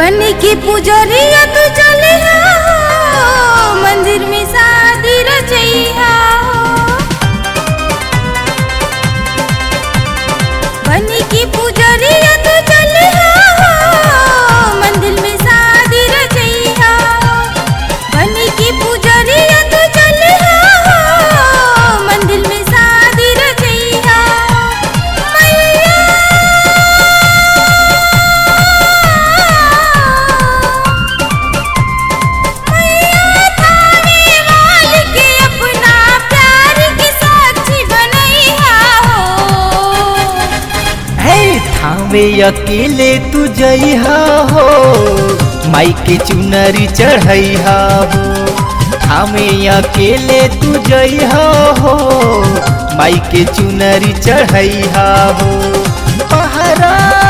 बन के पुजरिया तू चले हो मंदिर में शादी रचैया बन के पुजरिया तू चले हो मंदिर में शादी रचैया बन के पुजरिया तू चले हो मंदिर में शादी रचैया मैया वाल के अपना प्यार के साक्षी बनैया हो हे थावे अकेले तू जइहा हो माई के चुनरी चढ़ैहा हो थावे अकेले तू जइहा हो माई के चुनरी चढ़ैहा हो पहरा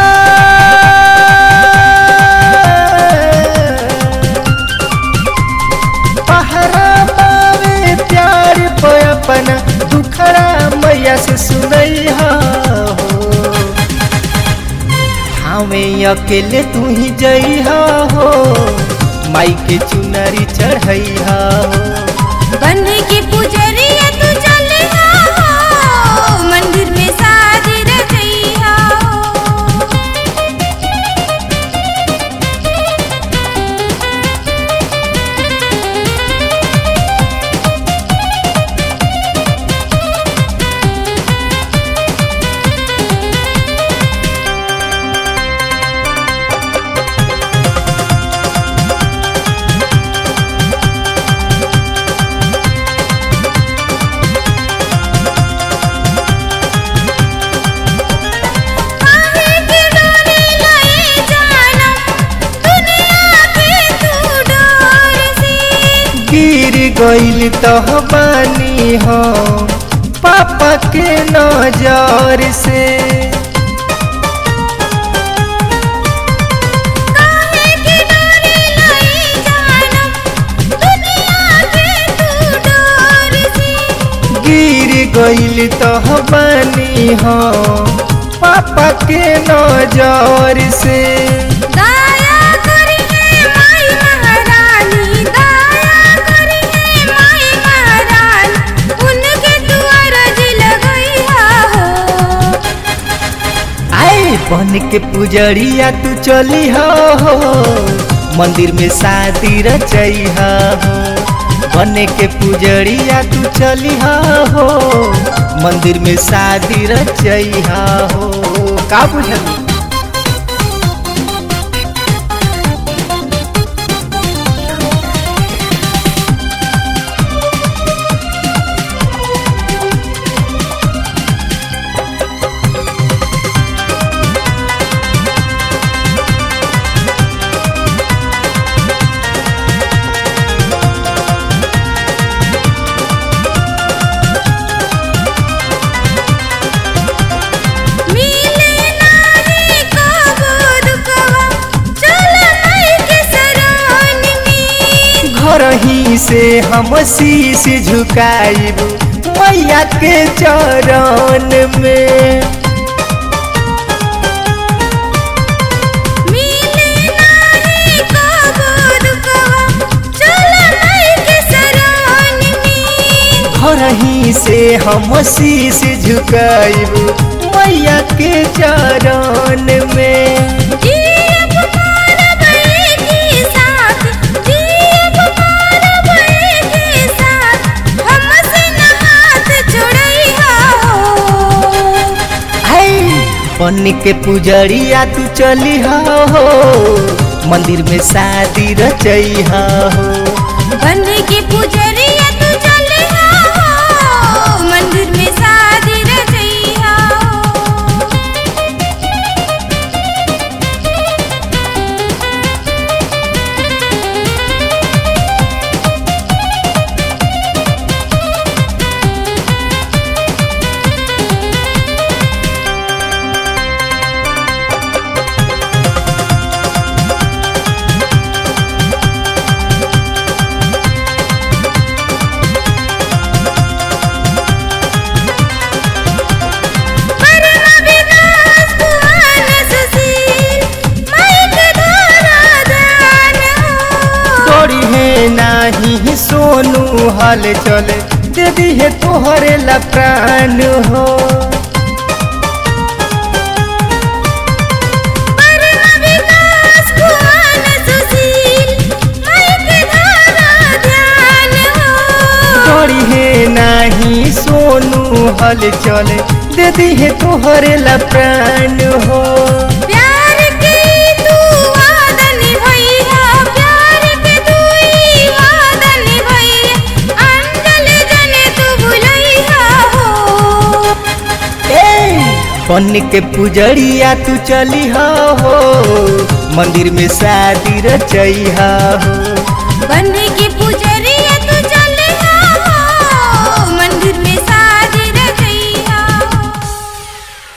पहरा पावे प्यार पे अपना दुखड़ा मैया से सुनैहा हो हमें अकेले तू ही जइहा हो माई के चुनरी चढ़ैहा हो बन के पुजरिया तू चले हो मंदिर में शादी रचैया हो काहे के डोरे लए जानम दुनिया के तू डोर से गिर गइल तह बानी हो पापा के नजर से काहे के डोरे लए जानम दुनिया के तू डोर से गिर गइल तह बानी हो पापा के नजर से दया करी है माई महारानी दया करी है माई महारानी उनके दुआर जी लगैया हो आए बन के पुजरिया तू चली हो मंदिर में शादी रचैहा हो बन के पुजरिया तू चली हो मंदिर में शादी रचैहा हो का बुझल मिले नाही कबो दुखवा चल माई के शरण में घर ही से हम शीश झुकाइब मैया के चरण में मिले नाही कबो दुखवा चल माई के शरण में घर ही से हम शीश झुकाइब मैया के चरण में जीव मानव के साथ जीव मानव के साथ हमसे न हाथ छोड़ैया हो है बन के पुजरिया तू चली हो मंदिर में शादी रचैहा हो बन के पुजरिया तू चले हो मंदिर में शादी रचैया हो सोनू हाल चले दे दी है तोहरे ला प्राण हो परम विकास कुआन सुशील माई के धारा ध्यान हो तोड़ी है नाही सोनू हाल चले दे दी है तोहरे ला प्राण हो प्यार के तू वादा निभैया प्यार के तू ही वादा निभैया अंजल जने तू भुलैया हो बन के पुजरिया तू चली हो मंदिर में शादी रचैहा हो बन के पूजा